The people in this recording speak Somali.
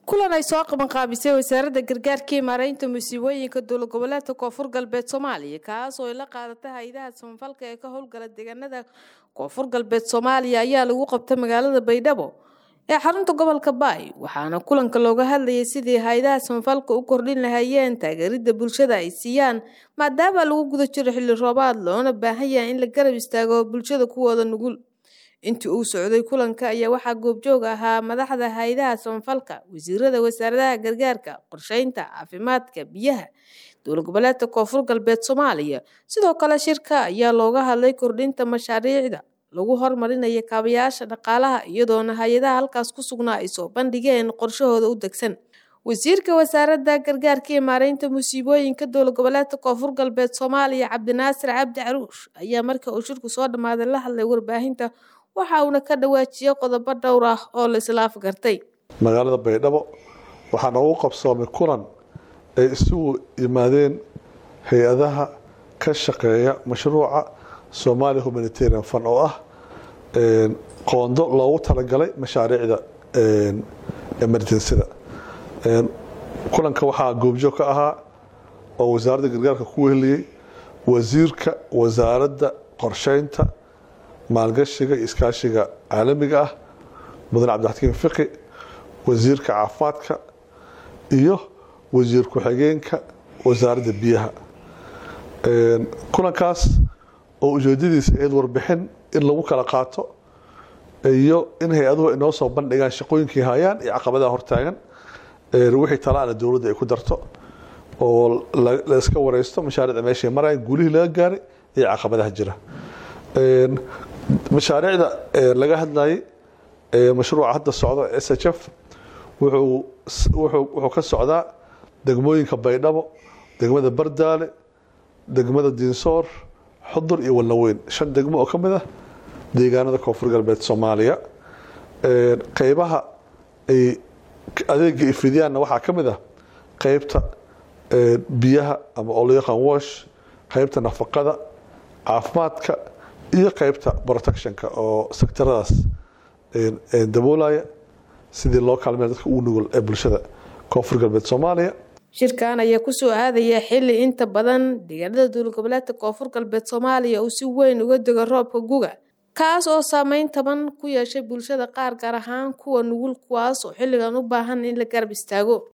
kulan ay soo qabanqaabisay wasaaradda gargaarka iyo maaraynta musiibooyinka dowlad goboleedka koonfur galbeed soomaaliya kaas oo ay la qaadatay hay-adaha samafalka ee ka howlgala deegaanada koonfur galbeed soomaaliya ayaa lagu qabtay magaalada baydhabo ee xarunta gobolka baay waxaana kulanka looga hadlayay sidii hay-adaha samafalka u kordhin lahaayeen taageerida bulshada ay siiyaan maadaama lagu guda jiro xilli roobaad loona baahan yahay in la garab istaago bulshada kuwooda nugul intii uu socday kulanka ayaa waxaa goobjoog ahaa madaxda hay-adaha samafalka wasiirada wasaaradaha gargaarka qorsheynta caafimaadka biyaha dowlad goboleedka koonfur galbeed soomaaliya sidoo kale shirka ayaa looga hadlay kordhinta mashaariicda lagu hormarinayo kaabayaasha dhaqaalaha iyadoona hay-adaha halkaas ku sugnaa ay soo bandhigeen qorshahooda u degsan wasiirka wasaaradda gargaarka iyo maaraynta musiibooyinka dowlad goboleedka koonfur galbeed soomaaliya cabdinaasir cabdi caruush ayaa marka uu shirku soo dhammaaday la hadlay warbaahinta waxa uuna ka dhawaajiyey qodobo dhowr ah oo la islaaf gartay magaalada baydhabo waxaana ugu qabsoomay kulan ay isugu yimaadeen hay-adaha ka shaqeeya mashruuca somalia humanitarian fund oo ah qoondo loogu talagalay mashaariicda emergensida kulanka waxaa goobjoog ka ahaa oo wasaaradda gargaarka ku weheliyey wasiirka wasaaradda qorsheynta maalgashiga iyo iskaashiga caalamiga ah mudane cabdixakiim fiqi wasiirka caafimaadka iyo wasiir ku-xigeenka wasaaradda biyaha kulankaas oo ujeedadiisa ayd warbixin in lagu kala qaato iyo in hay-aduhu inoo soo bandhigaan shaqooyinkii hayaan iyo caqabadaha hortaagan wixii talaana dowladda ay ku darto oo la iska wareysto mashaariicda meeshay marayaan guulihii laga gaaray iyo caqabadaha jira mashaariicda laga hadlayay mashruuca hadda socda s h f wuxuu ka socdaa degmooyinka baydhabo degmada bardaale degmada diinsoor xudur iyo walnaweyn shan degmo oo ka mid ah deegaanada koonfur galbeed soomaaliya qeybaha ay adeega ifidiyaanna waxaa ka mid ah qeybta biyaha ama oo loo yaqaan wash qeybta nafaqada caafimaadka iyo qeybta protectionka oo sektaradaas daboolaya sidii loo kaalmeya dadka ugu nugul ee bulshada koonfur galbeed soomaaliya shirkan ayaa kusoo aadaya xili inta badan deegaanada dowlad goboleedka koonfur galbeed soomaaliya uu si weyn uga dego roobka guga kaas oo saameyn taban ku yeeshay bulshada qaar gaar ahaan kuwa nugul kuwaas oo xilligan u baahan in la garab istaago